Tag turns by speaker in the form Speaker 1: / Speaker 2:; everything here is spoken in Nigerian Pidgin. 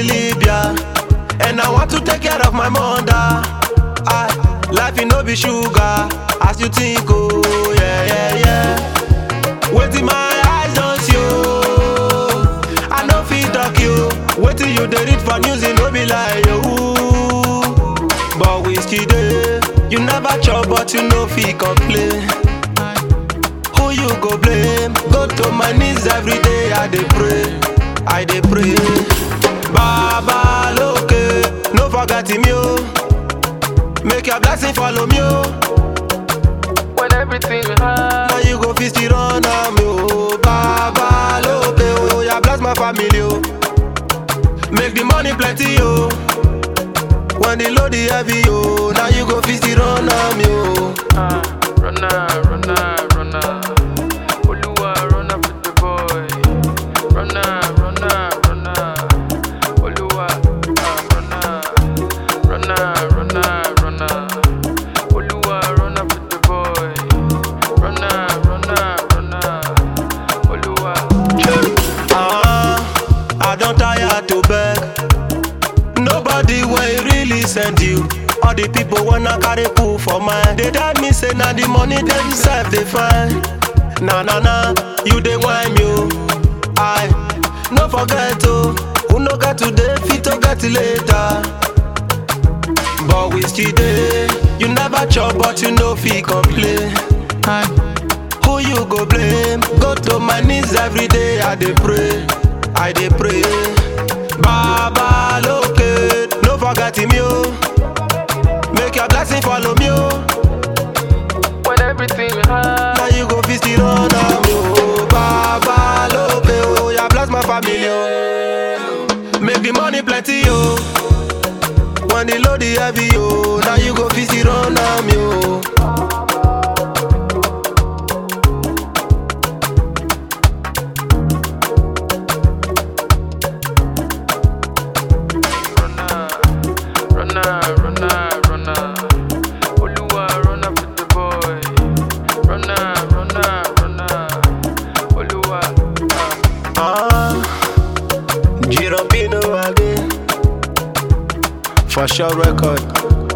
Speaker 1: the Libya. And I want to take care of my mother. I, life it no be sugar, as you think, oh, yeah, yeah, yeah. Waiting my eyes don't see you. I know fit talk you. Waiting you they read for news, it no be like you. But whiskey day, you never chop, but you know fit complain. Who you go blame? Go to my knees every day, I dey pray, I dey pray. Baba loke, no forget him yo. Make your blessing follow me yo.
Speaker 2: When everything hard,
Speaker 1: Now you go feast it on am yo. Baba loke, oh yeah bless my family yo. Make the money plenty yo. When the load is heavy yo, now you go feast it on am yo.
Speaker 2: ah, runner, runner, runner. Oluwa, runner for the boy. Runner, runner, runner. Oluwa, ah, runner, runner, runner, runner. Oluwa, runner for the boy. Runner, runner, runner. Oluwa.
Speaker 1: Ah, I don't tire to beg. Nobody will really send you. All the people wanna carry pool for mine. They tell me say na the money themselves they find. Nah nah nah, you they whine you. I no forget to who no get today fit to get later. But we still day, you never chop but you no fit complain. Aye. Who you go blame? Go to my knees every day, I dey pray, I dey pray. Baba loke, no forget him yo. Make your blessing follow me yo.
Speaker 2: When everything hard,
Speaker 1: Now you go feast it on am yo. Baba loke, oh yeah bless my family yo. Make the money plenty yo. When the load is heavy yo, now you go feast it on am yo.
Speaker 2: runner, runner, runner, runner. Oluwa, runner for the boy. Runner, runner, runner. Oluwa, ah.
Speaker 1: Ah, Girambino again. For sure record.